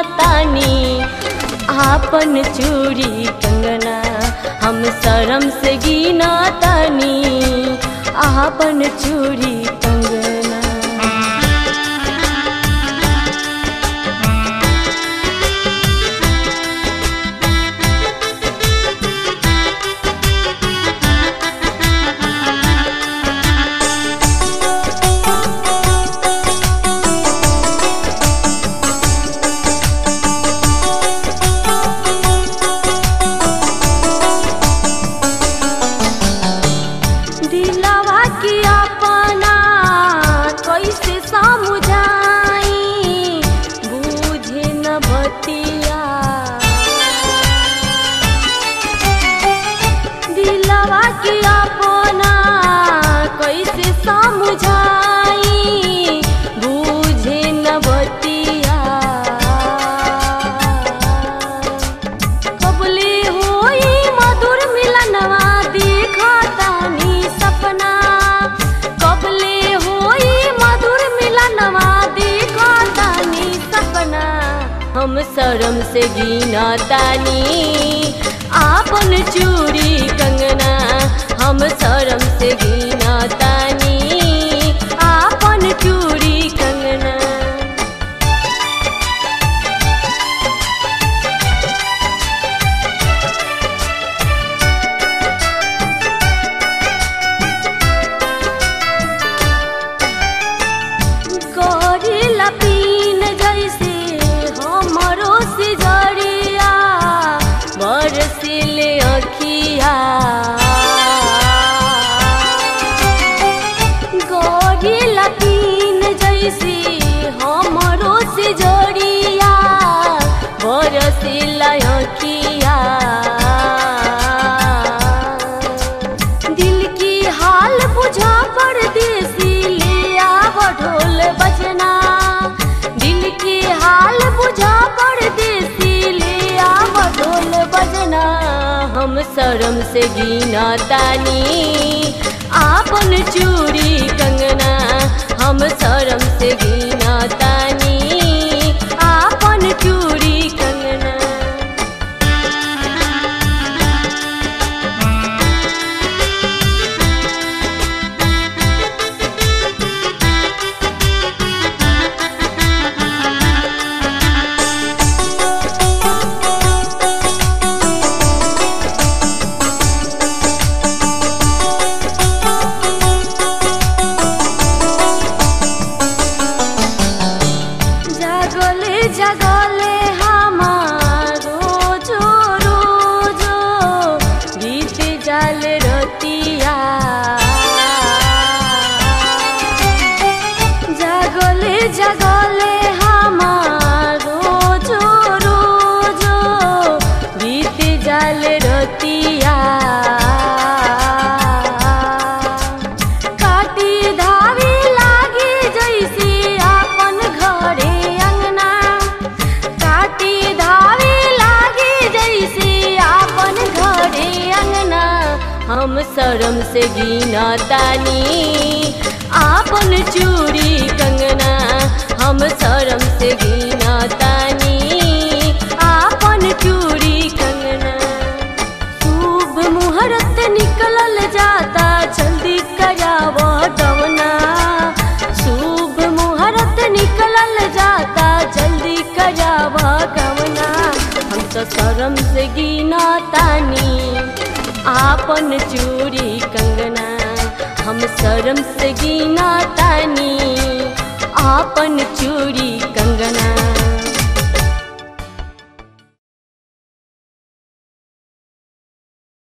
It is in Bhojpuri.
तानी आपन चूड़ी कंगना हम शरम से गिना तानी आपन चूड़ी कंगना दिलवा की अपना कैसे समझाई बूझे न बतिया दिलवा की अपना कैसे समझाई बूझे न बतिया कबले होई मधुर मिलनवा देखतानी सपना कबले होई मधुर मिलनवा देखतानी सपना हम शरम से गिना तानी आपन चूड़ी कंगना हम शरम से गिना तानी आपन चूड़ी कंगना करेला पीन जैसे हमरो सिजरिया बरसिले अखिया करेला पीन जैसे हमरो सिजरिया बरसिला अखिया दिल की हाल बुझा परदेसी ले आव ढोल बजना दिल की हाल बुझा परदेसी ले आव ढोल बजना हम शरम से गिना तानी आपन चूड़ी कंगना हम शरम से गिना तानी आपन चूड़ी कंगना জাগলে জাগলে আমার রোজো রোজো বিতে জালে রতিয়া জাগলে জাগলে আমার রোজো রোজো বিতে জালে রতিয়া काटी धावी लागे जैसे आपन घरे अंगना काटी धावी लागे जैसे आपन घरे अंगना हम शरम से गिना तानी आपन चूड़ी कंगना हम शरम से गिना तानी आपन चूड़ी कंगना शुभ मुहूर्त निकलल जाता जल्दी कराव गवना शुभ मुहूर्त निकलल जाता जल्दी कराव गवना हम तो शरम से गिना तानी आपन चूड़ी कंगना हम शरम से गिना तानी आपन चूड़ी कंगना